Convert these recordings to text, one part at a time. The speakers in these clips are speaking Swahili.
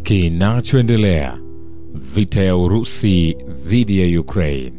Kinachoendelea: vita ya Urusi dhidi ya Ukraine.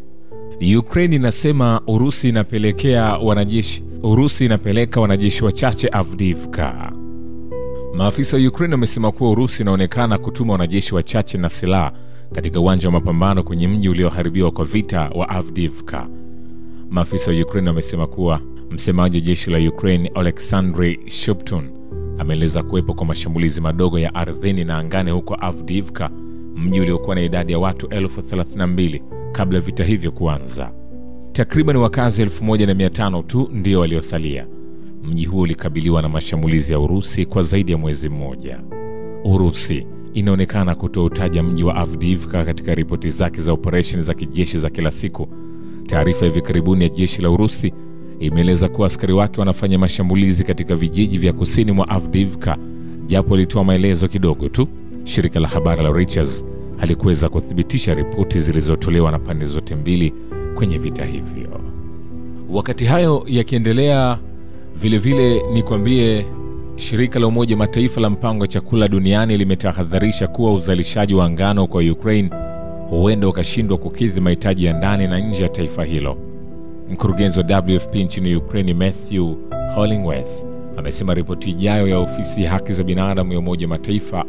Ukraine inasema Urusi inapelekea wanajeshi Urusi inapeleka wanajeshi wachache Avdiivka. Maafisa wa Ukraine wamesema kuwa Urusi inaonekana kutuma wanajeshi wachache na silaha katika uwanja wa mapambano kwenye mji ulioharibiwa kwa vita wa Avdiivka. Maafisa wa Ukraine wamesema kuwa msemaji wa jeshi la Ukraine Oleksandr Shuptun ameeleza kuwepo kwa mashambulizi madogo ya ardhini na angani huko Avdiivka, mji uliokuwa na idadi ya watu elfu 32 kabla ya vita hivyo kuanza. Takriban wakazi 1500 tu ndio waliosalia. Mji huo ulikabiliwa na mashambulizi ya Urusi kwa zaidi ya mwezi mmoja. Urusi inaonekana kutoutaja mji wa Avdiivka katika ripoti zake za operesheni za kijeshi za kila siku. Taarifa ya hivi karibuni ya jeshi la Urusi imeeleza kuwa askari wake wanafanya mashambulizi katika vijiji vya kusini mwa Avdiivka, japo ilitoa maelezo kidogo tu. Shirika la habari la Reuters halikuweza kuthibitisha ripoti zilizotolewa na pande zote mbili kwenye vita hivyo. Wakati hayo yakiendelea, vilevile ni kwambie, shirika la Umoja Mataifa la mpango wa chakula duniani limetahadharisha kuwa uzalishaji wa ngano kwa Ukraine huenda ukashindwa kukidhi mahitaji ya ndani na nje ya taifa hilo. Mkurugenzi wa WFP nchini Ukraine Matthew Hollingworth amesema ripoti ijayo ya ofisi ya haki za binadamu ya Umoja Mataifa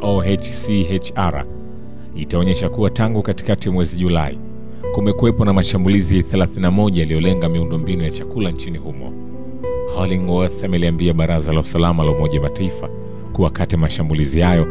OHCHR itaonyesha kuwa tangu katikati ya mwezi Julai kumekuwepo na mashambulizi 31 yaliyolenga miundombinu ya chakula nchini humo. Hollingworth ameliambia Baraza la Usalama la Umoja Mataifa kuwa kati ya mashambulizi hayo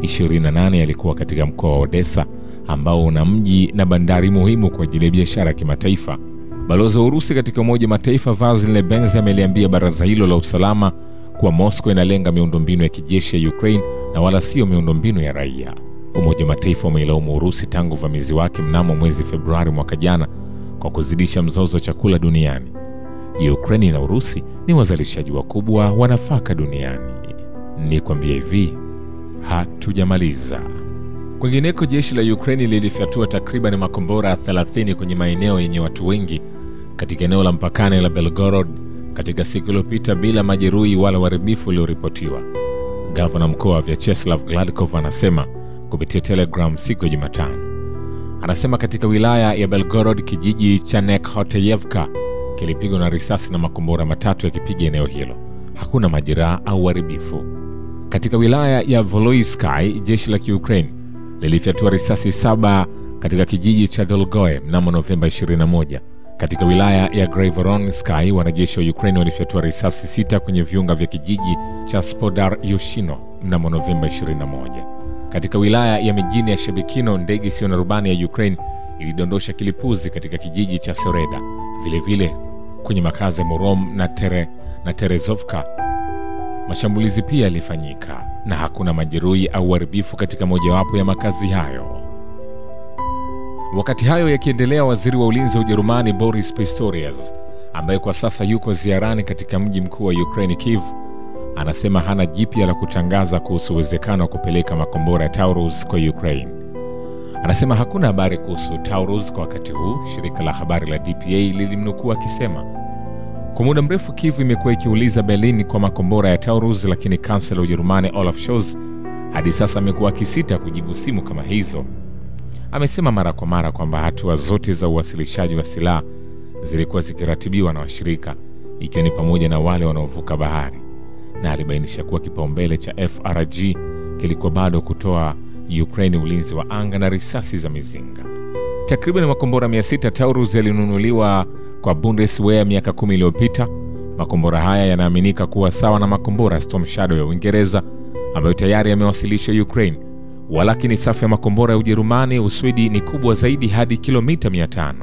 28 yalikuwa katika mkoa wa Odessa ambao una mji na bandari muhimu kwa ajili ya biashara ya kimataifa. Balozi wa Urusi katika Umoja Mataifa Vasil Nebenzi ameliambia baraza hilo la usalama kuwa Moscow inalenga miundombinu ya kijeshi ya Ukraine na wala sio miundombinu ya raia. Umoja wa Mataifa umeilaumu Urusi tangu uvamizi wake mnamo mwezi Februari mwaka jana kwa kuzidisha mzozo wa chakula duniani. Ukraini na Urusi ni wazalishaji wakubwa wa nafaka duniani. Ni kwambia hivi, hatujamaliza. Kwingineko, jeshi la Ukraini lilifyatua takriban makombora 30 kwenye maeneo yenye watu wengi katika eneo la mpakani la Belgorod katika siku iliyopita bila majeruhi wala uharibifu ulioripotiwa. Gavana mkoa wa Vyacheslav Gladkov anasema kupitia Telegram siku ya Jumatano. Anasema katika wilaya ya Belgorod kijiji cha Nekhoteyevka kilipigwa na risasi na makombora matatu yakipiga eneo hilo. Hakuna majeraha au uharibifu. Katika wilaya ya Voloisky jeshi la Kiukraine lilifyatua risasi saba katika kijiji cha Dolgoe mnamo Novemba 21. Katika wilaya ya Graivoronsky wanajeshi wa Ukraine walifyatua risasi sita kwenye viunga vya kijiji cha Spodar Yushino mnamo Novemba 21. Katika wilaya ya mijini ya Shebekino ndege isiyo na rubani ya Ukraine ilidondosha kilipuzi katika kijiji cha Soreda. Vilevile vile, kwenye makazi ya Morom na, tere, na Terezovka mashambulizi pia yalifanyika na hakuna majeruhi au uharibifu katika mojawapo ya makazi hayo. Wakati hayo yakiendelea, waziri wa ulinzi wa Ujerumani Boris Pistorius ambaye kwa sasa yuko ziarani katika mji mkuu wa Ukraine Kiev anasema hana jipya la kutangaza kuhusu uwezekano wa kupeleka makombora ya Taurus kwa Ukraine. Anasema hakuna habari kuhusu Taurus kwa wakati huu. Shirika la habari la DPA lilimnukuu akisema kwa muda mrefu Kiev imekuwa ikiuliza Berlin kwa makombora ya Taurus, lakini kansela wa Ujerumani Olaf Scholz hadi sasa amekuwa akisita kujibu simu kama hizo. Amesema mara kwa mara kwamba hatua zote za uwasilishaji wa silaha zilikuwa zikiratibiwa na washirika, ikiwa ni pamoja na wale wanaovuka bahari na alibainisha kuwa kipaumbele cha FRG kilikuwa bado kutoa Ukraine ulinzi wa anga na risasi za mizinga. Takriban makombora 600 Taurus yalinunuliwa kwa Bundeswehr miaka kumi iliyopita. Makombora haya yanaaminika kuwa sawa na makombora Storm Shadow ya Uingereza ambayo tayari yamewasilishwa Ukraine, walakini safu ya makombora ya Ujerumani, Uswidi ni kubwa zaidi hadi kilomita 500.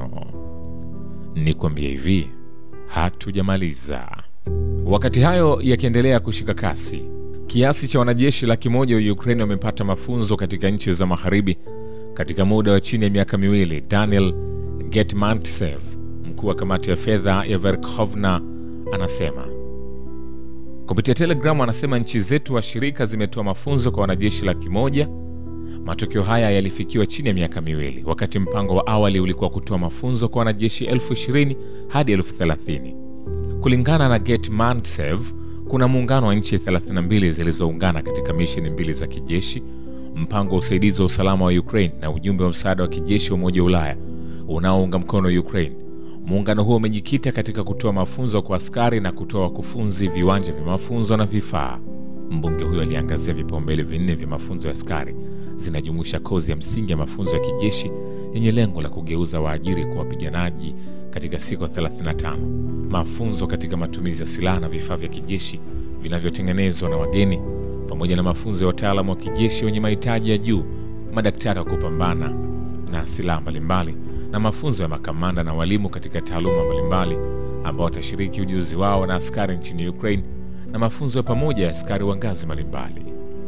Ni kuambia hivi, hatujamaliza. Wakati hayo yakiendelea kushika kasi, kiasi cha wanajeshi laki moja wa Ukraine wamepata mafunzo katika nchi za magharibi katika muda wa chini ya miaka miwili. Daniel Getmantsev, mkuu wa kamati ya fedha ya Verkhovna, anasema kupitia Telegram, anasema nchi zetu washirika zimetoa mafunzo kwa wanajeshi laki moja. Matokeo haya yalifikiwa chini ya miaka miwili, wakati mpango wa awali ulikuwa kutoa mafunzo kwa wanajeshi elfu ishirini hadi elfu thelathini. Kulingana na Getmantsev, kuna muungano wa nchi 32 zilizoungana katika misheni mbili za kijeshi mpango wa usaidizi wa usalama wa Ukraine na ujumbe wa msaada wa kijeshi wa Umoja wa Ulaya unaounga mkono Ukraine. Muungano huo umejikita katika kutoa mafunzo kwa askari na kutoa wakufunzi viwanja vya mafunzo na vifaa. Mbunge huyo aliangazia vipaumbele vinne vya mafunzo ya askari, zinajumuisha kozi ya msingi ya mafunzo ya kijeshi yenye lengo la kugeuza waajiri kwa wapiganaji katika siku 35, mafunzo katika matumizi ya silaha na vifaa vya kijeshi vinavyotengenezwa na wageni, pamoja na mafunzo ya wataalamu wa kijeshi wenye mahitaji ya juu, madaktari wa kupambana na silaha mbalimbali, na mafunzo ya makamanda na walimu katika taaluma mbalimbali ambao watashiriki ujuzi wao na askari nchini Ukraine na mafunzo ya pamoja ya askari wa ngazi mbalimbali.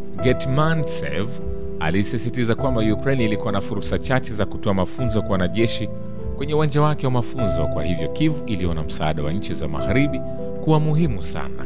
Getmantsev alisisitiza kwamba Ukraine ilikuwa na fursa chache za kutoa mafunzo kwa wanajeshi kwenye uwanja wake wa mafunzo. Kwa hivyo Kiev iliona msaada wa nchi za magharibi kuwa muhimu sana.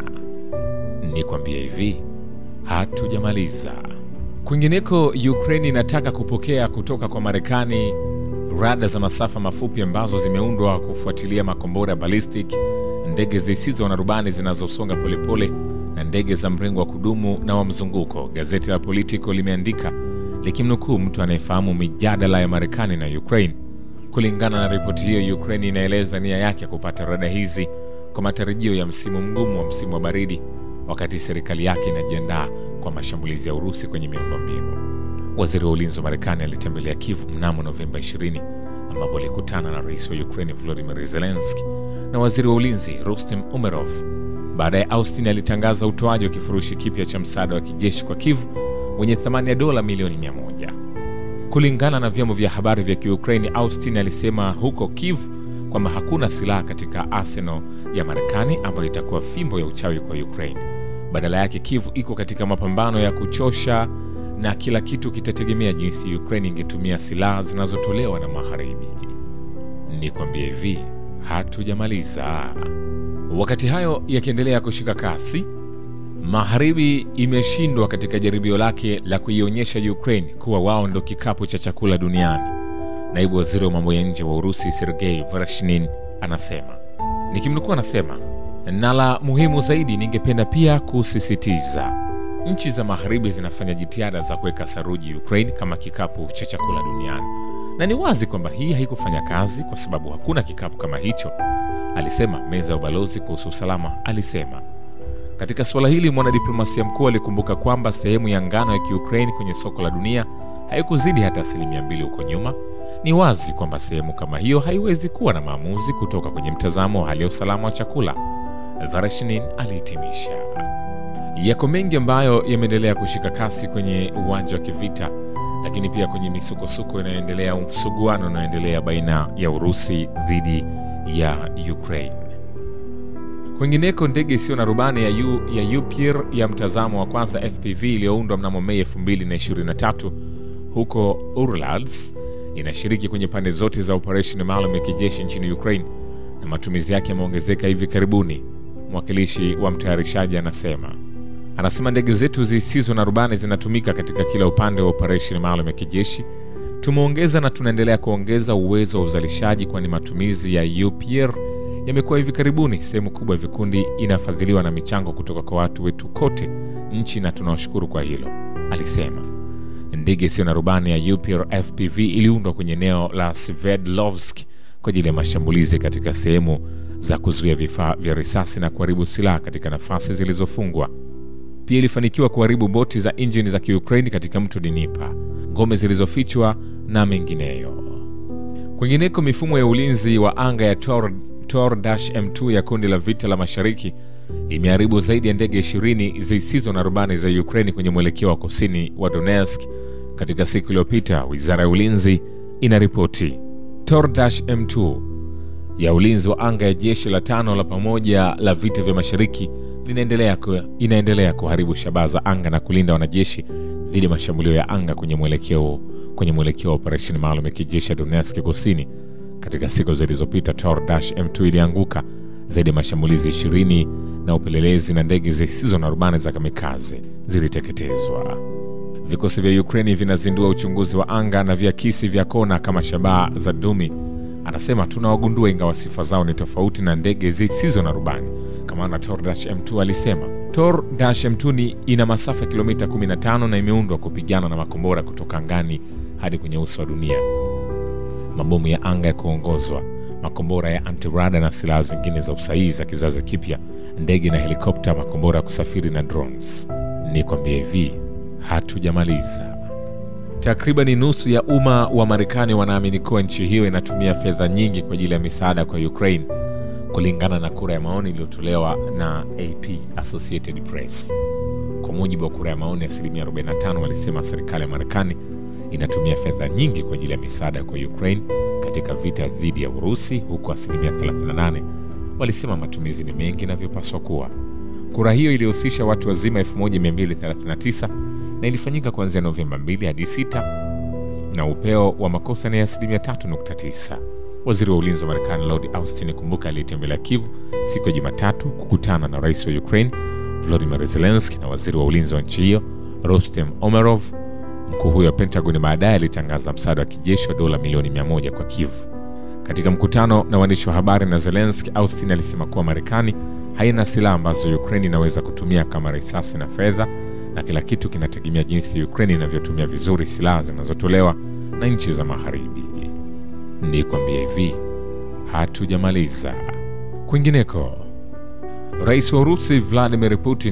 Nikwambie hivi, hatujamaliza. Kwingineko, Ukraine inataka kupokea kutoka kwa Marekani rada za masafa mafupi ambazo zimeundwa kufuatilia makombora ya ballistic, ndege zisizo na rubani zinazosonga polepole na ndege za mrengo wa kudumu na wa mzunguko. Gazeti la Politico limeandika likimnukuu mtu anayefahamu mijadala ya Marekani na Ukraine. Kulingana na ripoti hiyo, Ukraine inaeleza nia yake ya kupata rada hizi kwa matarajio ya msimu mgumu wa msimu wa baridi, wakati serikali yake inajiandaa kwa mashambulizi ya Urusi kwenye miundombinu. Waziri wa ulinzi wa Marekani alitembelea Kiev mnamo Novemba 20 ambapo alikutana na rais wa Ukraine Volodymyr Zelensky na waziri wa ulinzi Rustem Umerov. Baadaye Austin alitangaza utoaji wa kifurushi kipya cha msaada wa kijeshi kwa Kiev wenye thamani ya dola milioni 100. Kulingana na vyombo vya habari vya Kiukraini, Austin alisema huko Kiev kwamba hakuna silaha katika arsenal ya Marekani ambayo itakuwa fimbo ya uchawi kwa Ukraine. Badala yake, Kiev iko katika mapambano ya kuchosha na kila kitu kitategemea jinsi Ukraine ingetumia silaha zinazotolewa na magharibi. Nikwambie hivi, hatujamaliza. Wakati hayo yakiendelea kushika kasi, magharibi imeshindwa katika jaribio lake la kuionyesha Ukraine kuwa wao ndo kikapu cha chakula duniani. Naibu waziri wa mambo ya nje wa Urusi Sergei Vereshnin anasema, nikimnukuu, anasema na la muhimu zaidi, ningependa pia kusisitiza nchi za magharibi zinafanya jitihada za kuweka saruji Ukraine kama kikapu cha chakula duniani, na ni wazi kwamba hii haikufanya kazi kwa sababu hakuna kikapu kama hicho, alisema. Meza ya ubalozi kuhusu usalama alisema. Katika suala hili, mwanadiplomasia mkuu alikumbuka kwamba sehemu ya ngano ya Kiukraine kwenye soko la dunia haikuzidi hata asilimia mbili huko nyuma. Ni wazi kwamba sehemu kama hiyo haiwezi kuwa na maamuzi kutoka kwenye mtazamo wa hali ya usalama wa chakula, Vereshnin alihitimisha. Yako mengi ambayo yameendelea kushika kasi kwenye uwanja wa kivita, lakini pia kwenye misukosuko inayoendelea, msuguano unaoendelea baina ya Urusi dhidi ya Ukraine. Kwingineko, ndege isiyo na rubani ya, U, ya Upir ya mtazamo wa kwanza FPV iliyoundwa mnamo Mei 2023 huko Urals inashiriki kwenye pande zote za operesheni maalum ya kijeshi nchini Ukraine na matumizi yake yameongezeka hivi karibuni. Mwakilishi wa mtayarishaji anasema anasema ndege zetu zisizo na rubani zinatumika katika kila upande wa operesheni maalum ya kijeshi. Tumeongeza na tunaendelea kuongeza uwezo wa uzalishaji, kwani matumizi ya UPR yamekuwa hivi karibuni. Sehemu kubwa ya vikundi inafadhiliwa na michango kutoka kwa watu wetu kote nchi, na tunawashukuru kwa hilo, alisema. Ndege isiyo na rubani ya UPR FPV iliundwa kwenye eneo la Sverdlovsk kwa ajili ya mashambulizi katika sehemu za kuzuia vifaa vya risasi na kuharibu silaha katika nafasi zilizofungwa. Pia ilifanikiwa kuharibu boti za injini za Kiukraini katika mto Dnipa, ngome zilizofichwa na mengineyo. Kwingineko, mifumo ya ulinzi wa anga ya Tor, Tor-M2 ya kundi la vita la mashariki imeharibu zaidi ya ndege 20 zisizo na rubani za Ukraini kwenye mwelekeo wa kusini wa Donetsk katika siku iliyopita, wizara ya ulinzi inaripoti. Tor-M2 ya ulinzi wa anga ya jeshi la tano la pamoja la vita vya mashariki linaendelea ku, inaendelea kuharibu shabaha za anga na kulinda wanajeshi dhidi ya mashambulio ya anga kwenye mwelekeo kwenye mwelekeo wa operesheni maalum ya kijeshi ya Donetsk kusini. Katika siku zilizopita, Tor-M2 ilianguka zaidi ya mashambulizi 20 na upelelezi na ndege zisizo na rubani za kamikaze ziliteketezwa. Vikosi vya Ukraini vinazindua uchunguzi wa anga na viakisi vya kona kama shabaha za dumi. Anasema tunawagundua, ingawa sifa zao ni tofauti na ndege zisizo na rubani. Kamanda Tor-M2 alisema Tor Dash M2 ina masafa ya kilomita 15 na imeundwa kupigana na makombora kutoka angani hadi kwenye uso wa dunia, mabomu ya anga ya kuongozwa, makombora ya antirada na silaha zingine za usahihi za kizazi kipya, ndege na helikopta, makombora ya kusafiri na drones. Ni kwambia hivi, hatujamaliza. Takribani nusu ya umma wa Marekani wanaamini kuwa nchi hiyo inatumia fedha nyingi kwa ajili ya misaada kwa Ukraine, kulingana na kura ya maoni iliyotolewa na AP, Associated Press. Kwa mujibu wa kura ya maoni, asilimia 45 walisema serikali ya Marekani inatumia fedha nyingi kwa ajili ya misaada kwa Ukraine katika vita dhidi ya Urusi, huku asilimia 38 walisema matumizi ni mengi inavyopaswa kuwa. Kura hiyo ilihusisha watu wazima 1239 na ilifanyika kuanzia Novemba 2 hadi 6 na upeo wa makosa ni asilimia 3.9. Waziri wa ulinzi wa Marekani Lord Austin Kumbuka aliyetembelea Kiev siku ya Jumatatu kukutana na rais wa Ukraine Volodymyr Zelensky na waziri wa ulinzi wa nchi hiyo Rostem Omerov. Mkuu huyo wa Pentagon baadaye alitangaza msaada wa kijeshi wa dola milioni 100 kwa Kiev. Katika mkutano na waandishi wa habari na Zelensky, Austin alisema kuwa Marekani haina silaha ambazo Ukraine inaweza kutumia kama risasi na fedha, na kila kitu kinategemea jinsi Ukraine inavyotumia vizuri silaha zinazotolewa na nchi za Magharibi. Ni kwambia hivi, hatujamaliza. Kwingineko, rais wa Urusi Vladimir Putin,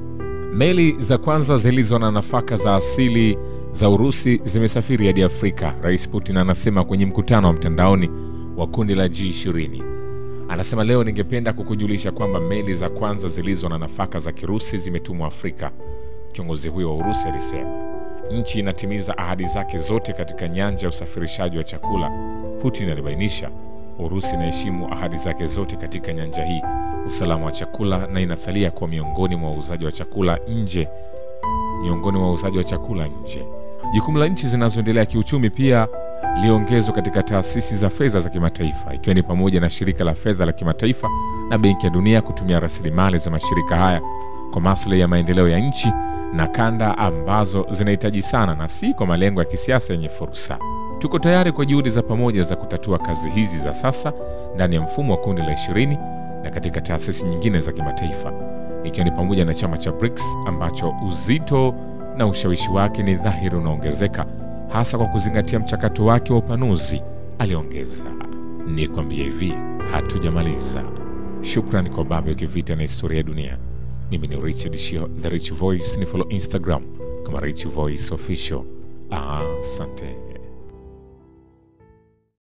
meli za kwanza zilizo na nafaka za asili za Urusi zimesafiri hadi Afrika, Rais Putin anasema kwenye mkutano wa mtandaoni wa kundi la G20. Anasema leo, ningependa kukujulisha kwamba meli za kwanza zilizo na nafaka za Kirusi zimetumwa Afrika. Kiongozi huyo wa Urusi alisema nchi inatimiza ahadi zake zote katika nyanja ya usafirishaji wa chakula. Putin alibainisha Urusi inaheshimu ahadi zake zote katika nyanja hii, usalama wa chakula, na inasalia kuwa miongoni mwa wauzaji wa chakula nje miongoni mwa wauzaji wa chakula nje. Jukumu la nchi zinazoendelea kiuchumi pia liongezwa katika taasisi za fedha za kimataifa, ikiwa ni pamoja na shirika la fedha la kimataifa na Benki ya Dunia kutumia rasilimali za mashirika haya kwa maslahi ya maendeleo ya nchi na kanda ambazo zinahitaji sana, na si kwa malengo ya kisiasa yenye fursa. Tuko tayari kwa juhudi za pamoja za kutatua kazi hizi za sasa ndani ya mfumo wa kundi la ishirini na katika taasisi nyingine za kimataifa ikiwa ni pamoja na chama cha BRICS ambacho uzito na ushawishi wake ni dhahiri unaongezeka hasa kwa kuzingatia mchakato wake wa upanuzi, aliongeza. Ni kwambia hivi, hatujamaliza. Shukrani kwa Babu ya Kivita na Historia ya Dunia. Mimi ni Richard Shio, The Rich Voice. Ni follow Instagram kama Rich Voice Official. Asante.